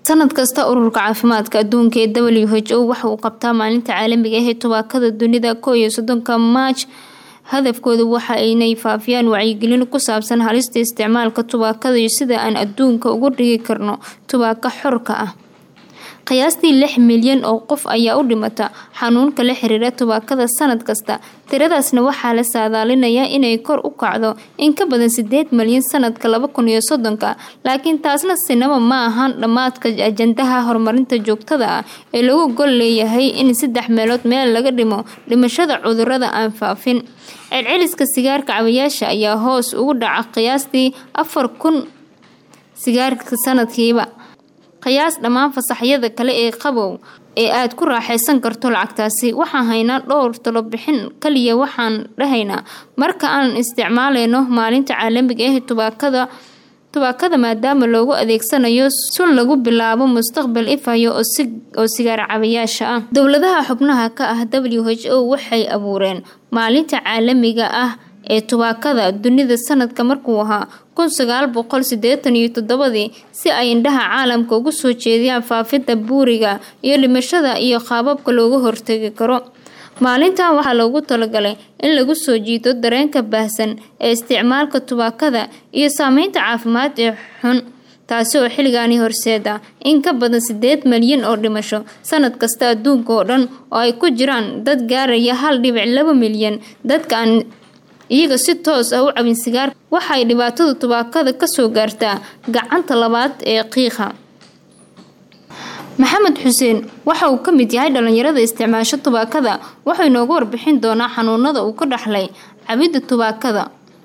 sanad kasta ururka caafimaadka adduunka ee w h o waxa uu qabtaa maalinta caalamiga ah ee tubaakada dunida koo iyo soddonka maaj hadafkooda waxa aynay faafiyaan wacyigelin ku saabsan halista isticmaalka tubaakada iyo sida aan adduunka uga dhigi karno tubaako xorka ah qiyaastii lix milyan oo qof ayaa u dhimata xanuunka la xiriira tubaakada sanad kasta tiradaasna waxaa la saadaalinayaa inay kor u kacdo in ka badan sideed milyan sanadka laba kun iyo soddonka laakiin taasna sinaba ma ahaan dhammaadka ajandaha horumarinta joogtada ah ee lagu gol leeyahay in saddex meelood meel laga dhimo dhimashada cudurada aan faafin celceliska sigaarka cabayaasha ayaa hoos ugu dhaca qiyaastii afar kun sigaarka sanadkiiba qiyaas dhammaan fasaxyada kale ee qabow ee aad ku raaxaysan karto lacagtaasi waxaan haynaa dhowr talobixin kaliya waxaan dhahaynaa marka aan isticmaaleyno maalinta caalamiga ah tubaakada tubaakada maadaama loogu adeegsanayo sun lagu bilaabo mustaqbal ifayo oo sigaar cabayaasha ah dowladaha xubnaha ka ah w h o waxay abuureen maalinta caalamiga ah ee tubaakada dunida sanadka markuu ahaa kun sagaal boqol sideetan iyo toddobadii si ay indhaha caalamka ugu soo jeediyaan faafidda buuriga iyo dhimashada iyo qaababka looga hortegi karo maalintan waxaa loogu talagalay in lagu soo jiito dareenka baahsan ee isticmaalka tubaakada iyo saameynta caafimaad ee xun taasi oo xilligaani horseeda in ka badan sideed malyan oo dhimasho sanad kasta adduunka oo dhan oo ay ku jiraan dad gaaraya hal dhibic laba milyan dadka aan iyaga si toos ah u cabin sigaar waxay dhibaatada tubaakada kasoo gaartaa gacanta labaad ee qiiqa maxamed xuseen waxa uu ka mid yahay dhalinyarada isticmaasho tubaakada wuxuu inoogu warbixin doonaa xanuunada uu ka dhaxlay cabidda tubaakada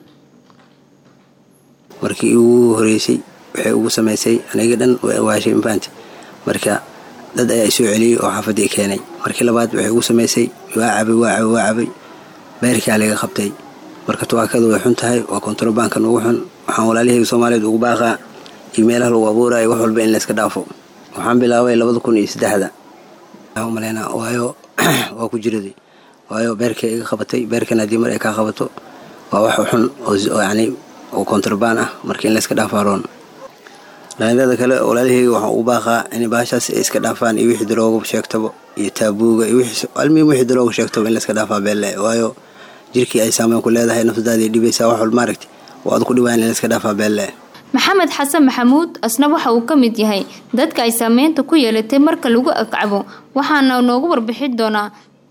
markii ugu horeysay waxay ugu samaysay aniga dhan way awaashay mafahanti marka dad ayaa isoo celiyey oo xaafadii keenay markii labaad waxay ugu samaysay waa cabay waa cabay waa cabay beerkaa laga qabtay marka tubaakada way xun tahay waa kontarobaankan ugu xun waxaan walaalihayga soomaaliyeed ugu baaqaa iyo meelaha lagu abuurayo wax walba in layska dhaafo waxaan bilaabay labada kun iyo saddexda umaleynaa waayo waa ku jiraday waayo beerkay iga qabatay beerkan haddii mar ay kaa qabato waa wax xun oo yani oo kontrabaan ah marka in layska dhaafaaroon dhalinyarada kale walaalihayga waxaan ugu baaqaa in baashaas ay iska dhaafaan iyo wixii darooga sheegtaba iyo taabuuga iyo almiim wixii darooga sheegtaba in layska dhaafaa beelle waayo jirkii ay saameyn ku leedahay nafsadaadii dhibaysaa wax walba maaragti oo aad ku dhibaan in layska dhaafaa beelle maxamed xasan maxamuud asna waxa uu ka mid yahay dadka ay saameynta ku yeelatay marka lagu agcabo waxaana noogu warbixin doonaa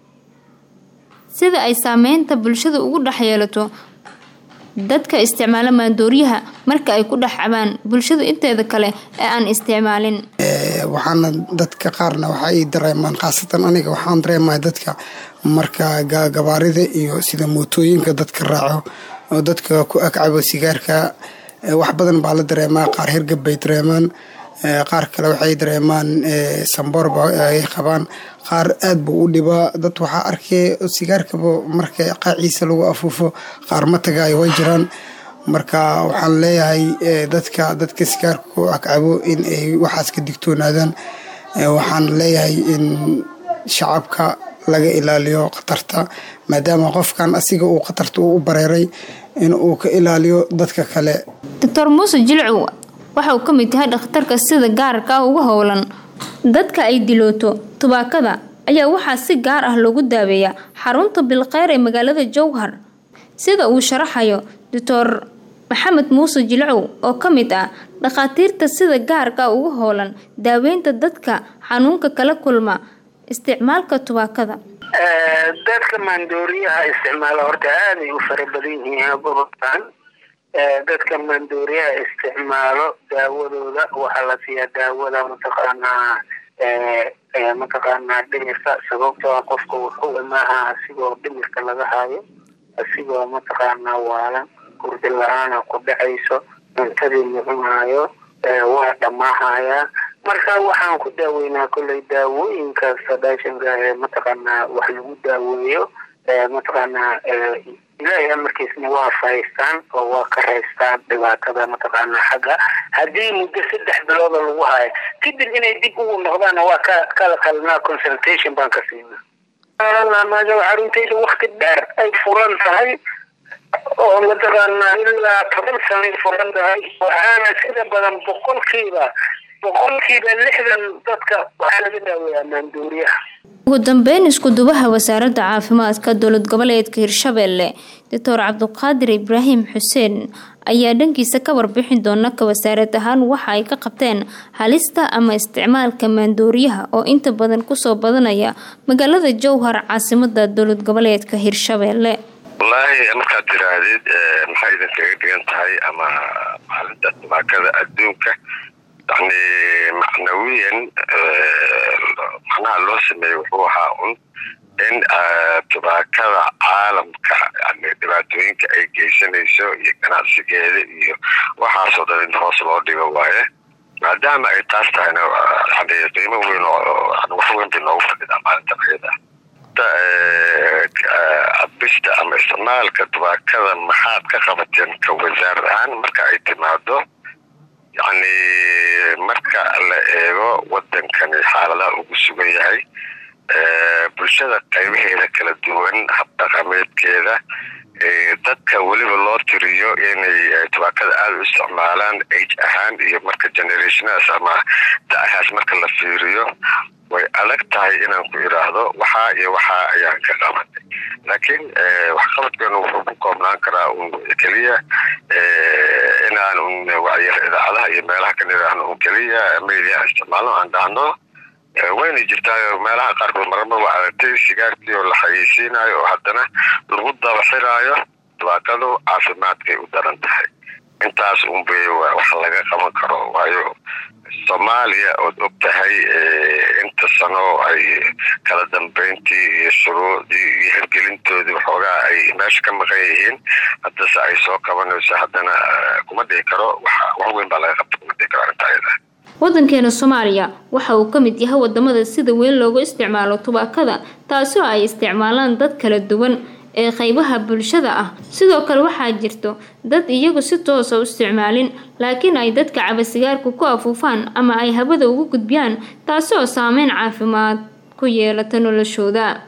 sida ay saameynta bulshada ugu dhex yeelato dadka isticmaala maandooriyaha marka ay ku dhex cabaan bulshada inteeda kale ee aan isticmaalin waxaana dadka qaarna waxaay dareemaan khaasatan aniga waxaan dareemaya dadka marka gabaarida iyo sida mootooyinka dadka raaco oo dadka ku agcabo sigaarka wax badan baa la dareemaa qaar hirgab bay dareemaan qaar kale waxay dareemaan samboorba ay qabaan qaar aad buu u dhibaa dad waxaa arkay sigaarkaba marka qaaciisa lagu afuufo qaar ma tagaayo way jiraan marka waxaan leeyahay dadka dadka sigaarka ku agcabo in ay waxaas ka digtoonaadaan waxaan leeyahay in shacabka laga ilaaliyo khatarta maadaama qofkan asiga uu khatarta u bareeray in uu ka ilaaliyo dadka kale doctor muuse jilcow waxa uu ka mid yahay dhakhtarka sida gaarka ah uga howlan dadka ay dilooto tubaakada ayaa waxaa si gaar ah loogu daaweeyaa xarunta bilkheyr ee magaalada jowhar sida uu sharaxayo doctor maxamed muuse jilcow oo ka mid ah dhakhaatiirta sida gaarka ah uga howlan daaweynta dadka xanuunka kala kulma isticmaalka tubaakada dadka maandooriyaha isticmaala horta aaday u fara badan yihiin gobolkan dadka maandooriyaha isticmaalo daawadooda waxaa la siiyaa daawada mataqaanaa mataqaanaa dhimirka sababtoo ah qofka wuxuu imaaha asigoo dhimirka laga hayo asigoo mataqaanaa waalan hurdi la-aana ku dhacayso cuntadii mucunaayo waa dhamaahayaa marka waxaan ku daaweynaa kolley daawooyinka sadaashanka ee mataqaanaa wax lagu daaweeyo mataqaanaa ilaahay amarkiisna waa fahaystaan oo waa ka raystaan dhibaatada mataqaanaa xagga haddii muddo saddex bilooda lagu hayo kadib inay dib ugu noqdaanna waa ka kala qalinaa consultation baan ka siinaa maadaama caruntayda wakti dheer ay furan tahay oo mataqaanaa ilaa toban sanay furan tahay waxaana sida badan boqolkiiba boqolkiiba lixdan dadka waxaa laga daaweeyaa maanduuriyaha ugu dambeyn isku-dubaha wasaaradda caafimaadka dowlad goboleedka hirshabelle doctor cabduqaadir ibraahim xuseen ayaa dhankiisa ka warbixin doona ka wasaarad ahaan waxa ay ka qabteen halista ama isticmaalka maandooriyaha oo inta badan kusoo badanaya magaalada jowhar caasimada dowlad goboleedka hirshabelle wallaahi markaad tiraahdid maxay idinkaga dhigan tahay ama maalinta tubaakada adduunka yani macnawiyan macnaha loo sameeyey wuxuu ahaa un in tubaakada caalamka yani dhibaatooyinka ay geysanayso iyo ganacsigeeda iyo waxaasoo dhan in hoos loo dhigo waaye maadaama ay taas tahayna yani qiimo weyn oo wax weyn bay noogu fadhidaa maalintan ayada cabista ama isticmaalka tubaakada maxaad ka qabateen ka wasaarad ahaan marka ay timaado yacni marka la eego wadankani xaaladaha ugu sugan yahay bulshada qaybaheeda kala duwan habdhaqameedkeeda dadka weliba loo tiriyo inay tubaakada aada u isticmaalaan age ahaan iyo marka generationaas ama da-ahaas marka la fiiriyo way adag tahay inaan ku idhaahdo waxaa iyo waxaa ayaan ka qabanay laakiin waxqabadkeenu wuxuu ku koobnaan karaa un keliya inaan un wacyar idaacadaha iyo meelaha ka nidhaahno un keliya media isticmaalno aan dhahno wayna jirtaa meelaha qaarkood mararba waa aragtay sigaarkii oo la xayeysiinayo oo haddana lagu dabaxiraayo tubaakadu caafimaadkay u daran tahay intaas unbay wax laga qaban karo waayo soomaaliya ood og tahay inta sano ay kala dambeyntii iyo shuruucdii iyo hirgelintoodii waxoogaa ay meesha ka maqan yihiin haddase ay soo qabanayso haddana kuma dhihi karo wax weyn baa laga qabta kuma dhihi karo arrinta ayada wadankeena soomaaliya waxa uu ka mid yahay wadamada sida weyn loogu isticmaalo tubaakada taasi oo ay isticmaalaan dad kala duwan ee qaybaha bulshada ah sidoo kale waxaa jirto dad iyagu si toosa u isticmaalin laakiin ay dadka cabasigaarku ku afuufaan ama ay hawada ugu gudbiyaan taasi oo saameyn caafimaad ku yeelata noloshooda